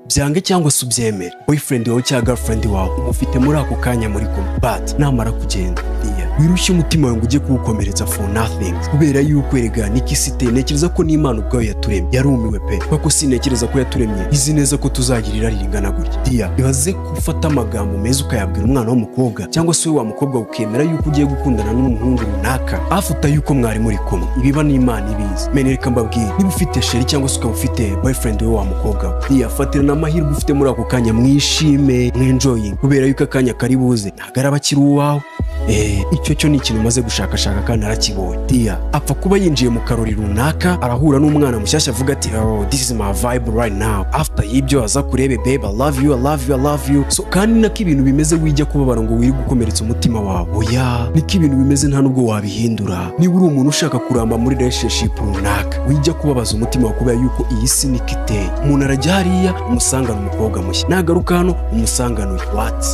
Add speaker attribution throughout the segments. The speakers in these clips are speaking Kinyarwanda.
Speaker 1: ubyange cyangwa se ubyemere boyfriend wawe cyangwa girlfriend wawe umufite muri ako kanya muri kumwe but namara kugenda iya wirushye umutima wawe ngo ujye kuwukomeretsa for nothing kubera yuko erega nikisite ntekereza ko n'imana ubwayo yaturemye yarumiwe pe kuko sintekereza ko yaturemye izi neza ko tuzagira irari ringana gutya iya bibaze gufata amagambo meza ukayabwira umwana w'umukobwa cyangwa se we wa mukobwa ukemera yuko ugiye gukundana n'umuhungu runaka afuta yuko mwari muri kumwe ibiba n'imana ibizi mene reka mbabwire niba ufite sheri cyangwa se ukaba ufite boyfriend we wa mukobwa we iyafatira n'amahirwe ufite muri ako kanya mwishime mwenjoyi kubera yuko akanya kari buze ntabwo araba akiri uwawe Eh, icyo cyo ni ikintu umaze gushakashaka kandi arakibonye dia apfa kuba yinjiye mu karori runaka arahura n'umwana mushyashya avuga ati oh this is my vibe right now after y'ibyo aza kurebe babe i love you i love you i love you so kandi nako ibintu bimeze wijya kubabara ngo wiri gukomeretsa umutima wawe oya niko ibintu bimeze nta nubwo wabihindura niba uri umuntu ushaka kuramba muri relationship runaka wijya kubabaza umutima wawe kubera yuko iyi si niko iteye umuntu arajya hariya umusangana umukobwa mushya nagaruka hano umusangana uyu what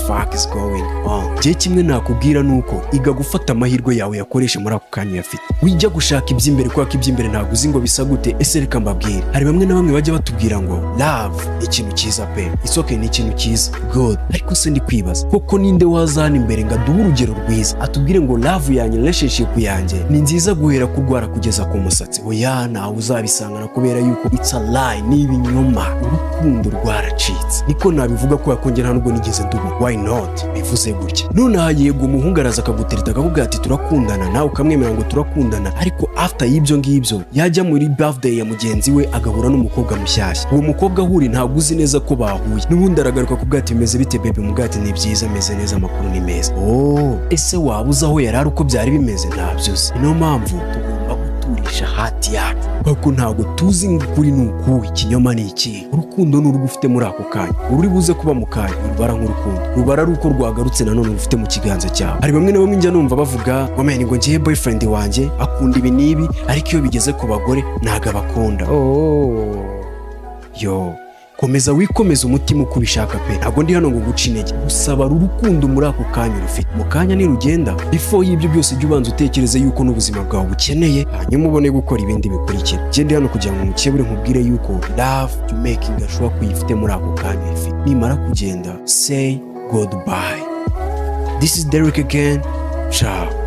Speaker 1: fuck is going on njye kimwe nakubwira ni uko iga gufata amahirwe yawe yakoreshe muri ako kanya uyafite wijya gushaka iby'imbere kubera ko iby'imbere ntabwo uzi ngo bisa gute ese reka mbabwire hari bamwe na bamwe bajya batubwira ngo love ni ikintu cyiza pe it's okay ni ikintu cyiza good ariko se ndi kwibaza koko ninde waza hano imbere ngo aduhe urugero rwiza atubwire ngo love yanjye relationship yanjye ni nziza guhera kurwara kugeza ku musatsi oya ntawe uzabisangana kubera yuko it's a lie ni ibinyoma urukundo rwaracitse niko nabivuga kubera ko njye nta nubwo nigeze ndubu why not bivuze gutya nonaha yego umuhungu araza akagutereta akavuga ati turakundana nawe ukamwemera ngo turakundana ariko after y'ibyo ngibyo yajya muri birthday ya mugenzi we agahura n'umukobwa mushyashya uwo mukobwa ahuri ntabwo uzi neza ko bahuye n'ubundi aragaruka kubwa ati bimeze bite bebe mu bwati ni byiza meze neza amakuru ni meza oh ese waba uzi aho yari ari uko byari bimeze ntabyozi niyo mpamvu tugomba guturisha hati yacu kuko ntabwo tuzi ngo ukuri ni uku ikinyoma ni iki urukundo ni urwo ufite muri ako kanya ururi buze kuba mu kanya urubara nk'urukundo rubara ari uko rwagarutse nanone rufite mu kiganza cyawe hari bamwe na bamwe njya numva bavuga wamenya ngo ngiye boyfriend wanjye akunda ibi n'ibi ariko iyo bigeze ku bagore ntabwo abakunda yo komeza wikomeza umutima uko ubishaka pe ntabwo ndi hano ngo guca intege gusaba urukundo muri ako kanya rufite mu kanya nirugenda before y'ibyo byose jya ubanza utekereze yuko n'ubuzima bwawe bukeneye hanyuma ubone gukora ibindi bikurikira gende hano kugira ngo umukebure nkubwire yuko love you making ashobora kuyifite muri ako kanya ifite nimara kugenda say goodbye this is Derek again ciao